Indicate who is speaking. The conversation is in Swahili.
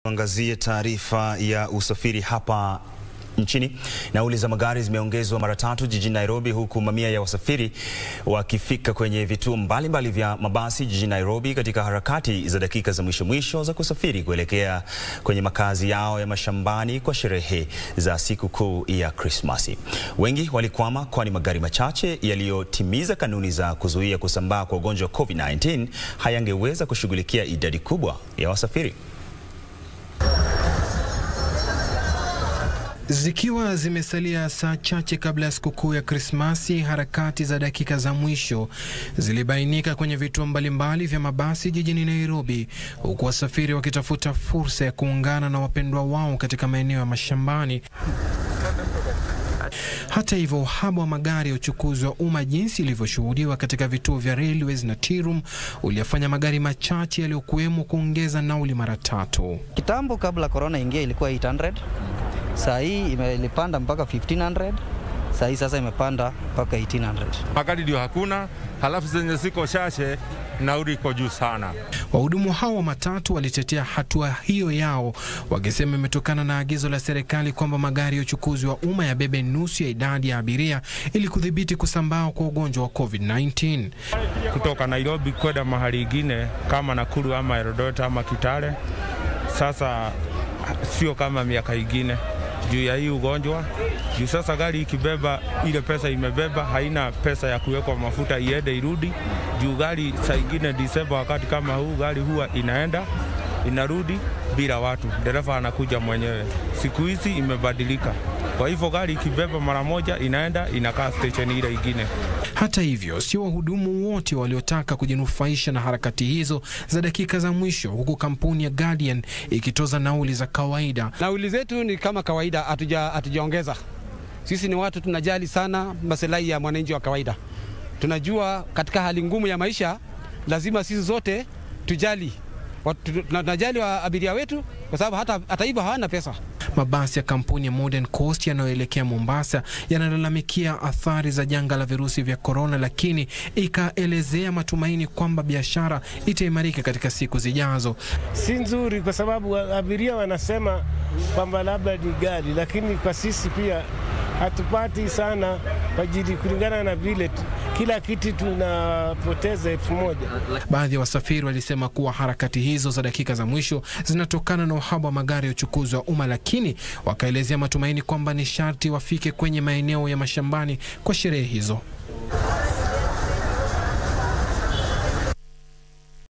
Speaker 1: Tuangazie taarifa ya usafiri hapa nchini. Nauli za magari zimeongezwa mara tatu jijini Nairobi, huku mamia ya wasafiri wakifika kwenye vituo mbalimbali vya mabasi jijini Nairobi katika harakati za dakika za mwisho mwisho za kusafiri kuelekea kwenye makazi yao ya mashambani kwa sherehe za sikukuu ya Krismasi. Wengi walikwama, kwani magari machache yaliyotimiza kanuni za kuzuia kusambaa kwa ugonjwa wa COVID-19 hayangeweza kushughulikia idadi kubwa ya wasafiri.
Speaker 2: Zikiwa zimesalia saa chache kabla ya sikukuu ya Krismasi, harakati za dakika za mwisho zilibainika kwenye vituo mbalimbali vya mabasi jijini Nairobi, huku wasafiri wakitafuta fursa ya kuungana na wapendwa wao katika maeneo ya mashambani. Hata hivyo, uhaba wa magari ya uchukuzi wa umma jinsi ilivyoshuhudiwa katika vituo vya Railways na Tirum uliyafanya magari machache yaliyokuwemo kuongeza nauli mara tatu.
Speaker 3: Kitambo kabla corona ingia ilikuwa 800 saa hii ilipanda mpaka 1500 saa hii sasa imepanda mpaka 1800.
Speaker 4: Magari ndio hakuna, halafu zenye ziko chache nauli iko juu sana.
Speaker 2: Wahudumu hao wa matatu walitetea hatua hiyo yao, wakisema imetokana na agizo la serikali kwamba magari ya uchukuzi wa umma yabebe nusu ya idadi ya abiria ili kudhibiti kusambaa kwa ugonjwa wa COVID-19.
Speaker 4: Kutoka Nairobi kwenda mahali ingine kama Nakuru ama Eldoret ama Kitale, sasa sio kama miaka ingine juu ya hii ugonjwa. Juu sasa gari ikibeba ile pesa imebeba, haina pesa ya kuwekwa mafuta iende irudi. Juu gari saa ingine Disemba, wakati kama huu, gari huwa inaenda inarudi bila watu, dereva anakuja mwenyewe. Siku hizi imebadilika, kwa hivyo gari ikibeba mara moja inaenda inakaa station ile ingine.
Speaker 2: Hata hivyo, sio wahudumu wote waliotaka kujinufaisha na harakati hizo za dakika za mwisho, huku kampuni ya Guardian ikitoza nauli za kawaida.
Speaker 5: Nauli zetu ni kama kawaida, hatujaongeza. Sisi ni watu tunajali sana maslahi ya mwananchi wa kawaida. Tunajua katika hali ngumu ya maisha lazima sisi zote tujali, tunajali wa abiria wetu, kwa sababu hata, hata hivyo hawana pesa.
Speaker 2: Mabasi ya kampuni ya Modern Coast yanayoelekea Mombasa yanalalamikia athari za janga la virusi vya korona, lakini ikaelezea matumaini kwamba biashara itaimarika katika siku zijazo.
Speaker 6: Si nzuri kwa sababu abiria wanasema kwamba labda ni gari, lakini kwa sisi pia hatupati sana kwa ajili kulingana na vile kila kitu tunapoteza elfu moja.
Speaker 2: Baadhi ya wasafiri walisema kuwa harakati hizo za dakika za mwisho zinatokana na uhaba wa magari ya uchukuzi wa umma, lakini wakaelezea matumaini kwamba ni sharti wafike kwenye maeneo ya mashambani kwa sherehe hizo.